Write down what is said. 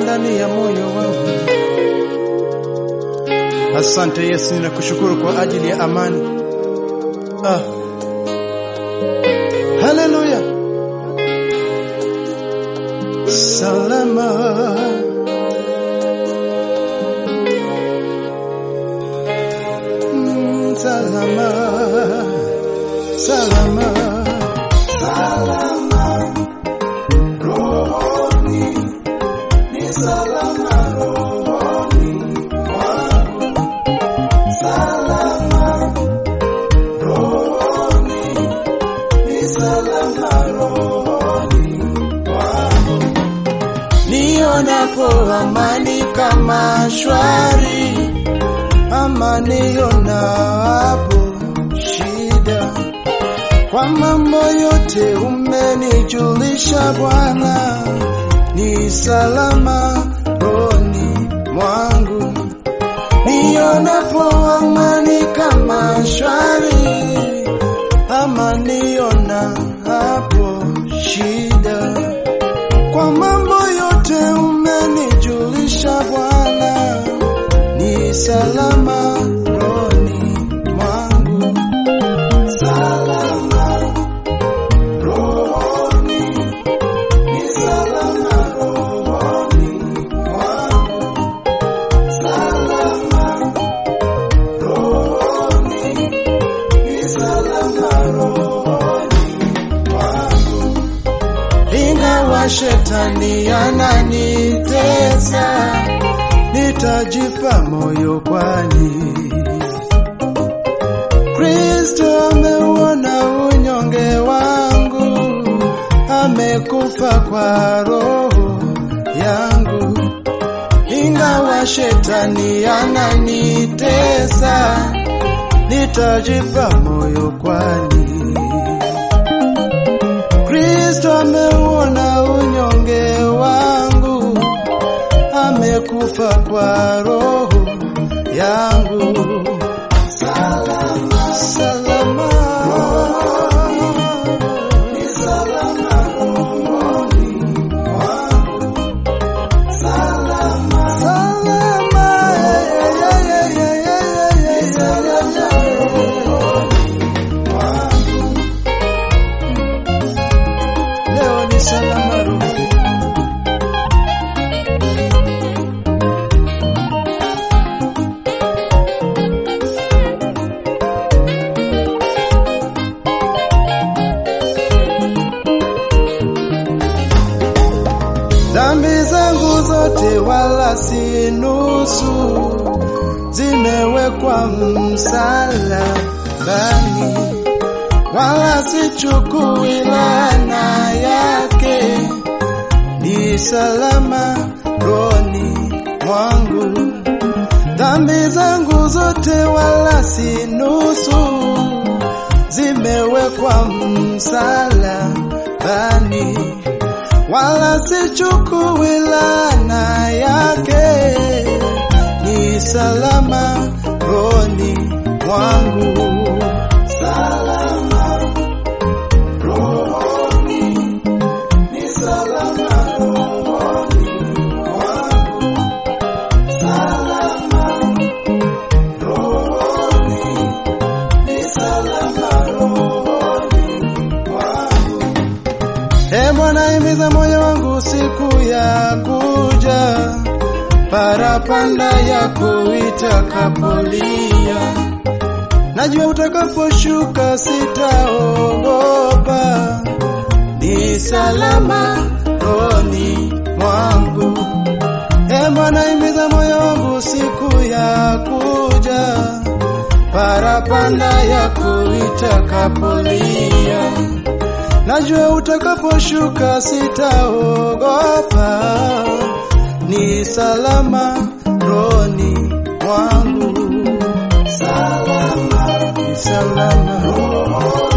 ndani ya moyo wangu. Asante Yesu, ninakushukuru kwa ajili ya amani. Ah. Haleluya. Salama. Mm, Salama. Salama. Nionapo amani kama shwari, ama nionapo shida, kwa mambo yote umenijulisha Bwana, ni salama rohoni mwangu. Nionapo amani kama shwari, ama nionapo shida kwa mambo yote umenijulisha Bwana, ni salama rohoni mwangu. Salama rohoni, ni salama rohoni mwangu. Salama rohoni, ni salama rohoni mwangu ingawa shetani ananitesa, nitajipa moyo, kwani Kristo ameuona unyonge wangu, amekufa kwa roho yangu. Ingawa shetani ananitesa, nitajipa moyo, kwani Kristo ameuona unyonge wangu, amekufa kwa roho yangu. Salama, salama, ni salama rohoni mwangu. Salama, salama, yeah, yeah, yeah, yeah, yeah, yeah, yeah, yeah, yeah. Leo ni salama rohoni. Dhambi zangu zote wala si nusu, zimewekwa msalabani, wala sichukui laana yake, ni salama rohoni mwangu. Dhambi zangu zote wala si nusu, zimewekwa msalabani wala sichukui laana yake, ni salama rohoni mwangu. Salama rohoni, ni salama rohoni mwangu. Salama rohoni, ni salama rohoni mwangu. E Bwana, imiza moyo wangu siku ya kuja, parapanda yako itakapolia. Najua utakaposhuka sitaogopa, ni salama rohoni mwangu. E Bwana, imiza moyo wangu siku ya kuja, parapanda yako itakapolia. Najua utakaposhuka sitaogopa, ni salama rohoni mwangu. Salama, ni salama rohoni